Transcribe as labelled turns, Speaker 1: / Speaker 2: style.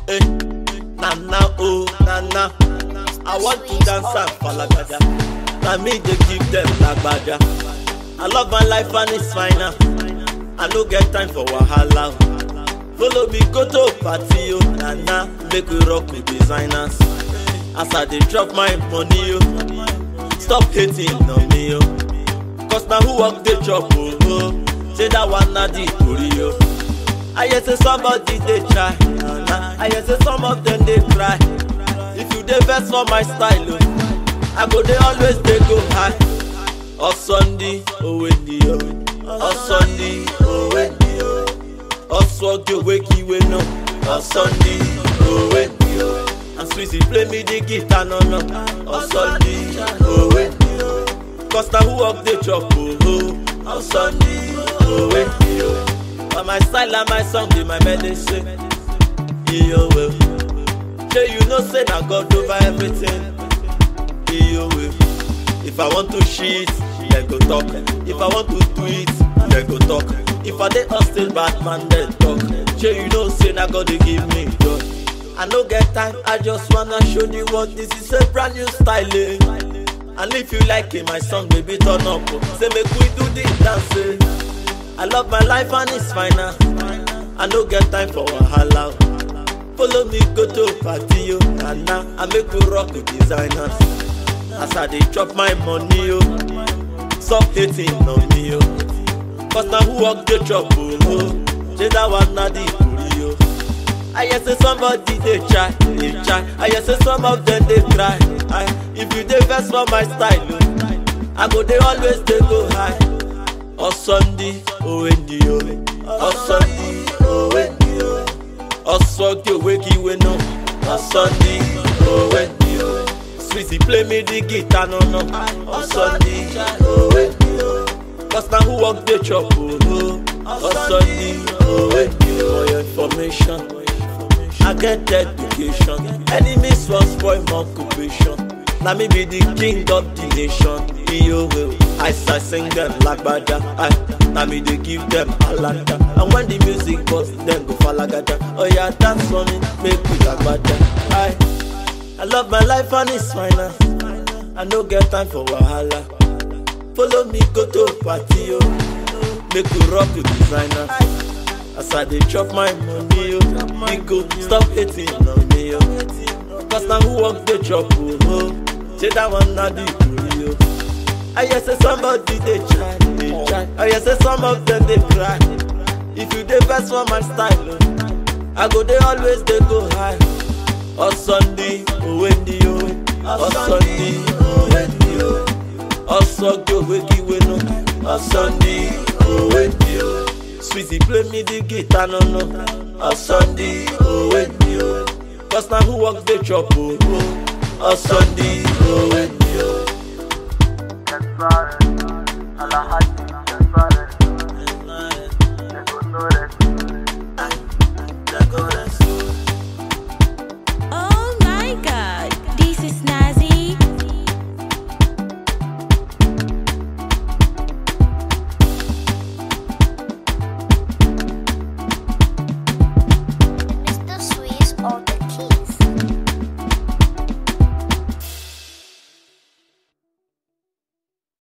Speaker 1: Eh, Nana, oh, Nana. I want to dance and falagada. Na me dey give them lagbada. I love my life and it's fine now. I no get time for wahala. oh. Follow me go to party, oh, Nana. Make we rock with designers. As I dey drop my money, oh. Stop hating on me, oh. Cause now who work the job, oh, oh. Say that one na the tori, oh. I hear say somebody dey try, Nana. I hear say some of them dey cry. If you dey vex for my style, oh, I go dey always dey go high. Ọ̀sọ́ndí òwe ni o, ọ̀sọ́ndí òwe ni o, ọ̀sọ́ndí òwe kí ìwé náà, ọ̀sọ́ndí òwe ni o. And Swizzy play me the guitar no no, ọ̀sọ́ndí òwe ni o. Cause na who work dey chop o, ọ̀sọ́ndí òwe ni o. But my style and my song dey my medicine, iyowe. Shey you know say na God over everything, iyowe. If I want to shit, then go talk. If I want to tweet, then go talk. If I dey hustle bad man, then talk. Shey you know say na God dey give me joy. I no get time, I just wanna show the world this is a brand new style. eh. And if you like it, my song, baby, turn up. oh. Say make we do the dance. eh. I love my life and it's fine now. I no get time for wahala. oh. Follow me go to party, yo, Nana. I make we rock with designers. As I dey chop my money, yo. Stop hating on me, yo. Cause now who work the chop, oh, oh. Say that one na the tori, yo. I hear say somebody dey try, dey try. I hear say some of them dey cry. I, if you dey vex for my style, oh, I go dey always dey go high. Ọ̀sọ́ndí òwe ni o, ọ̀sọ́ndí òwe ni o, ọ̀sọ́ndí òwe kí ìwé náà, ọ̀sọ́ndí òwe ni o. Swizzy play me the guitar no no, ọ̀sọ́ndí òwe ni o. Cause na who work dey chop o, ọ̀sọ́ndí òwe ni o. For your information. I get education. Enemies wan spoil my occupation. Na me be the king of the nation. Iyowe, I start sing them lagbada. I, na me dey give them alada. And when the music burst, dem go falagada. Oh yeah, dance for me, make we lagbada. I, I love my life and it's fine now. I no get time for wahala. Follow me go to party, yo. Make we rock with designers. As I dey chop my money, yo, me go stop hating on me, yo. Cause now who work the chop, oh, oh. Say that one na the tori, yo. I hear say somebody dey try, dey try. I hear say some of them dey cry. If you dey vex for my style, oh, I go dey always dey go high. Ọ̀sọ́ndí òwe ni o, ọ̀sọ́ndí òwe ni o, ọ̀sọ́ndí òwe kí ìwé náà, ọ̀sọ́ndí òwe ni o. Swizzy play me the guitar no no, ọ̀sọ́ndí òwe ni o. Cause na who work dey chop o, ọ̀sọ́ndí òwe ni o.
Speaker 2: That's right. Allah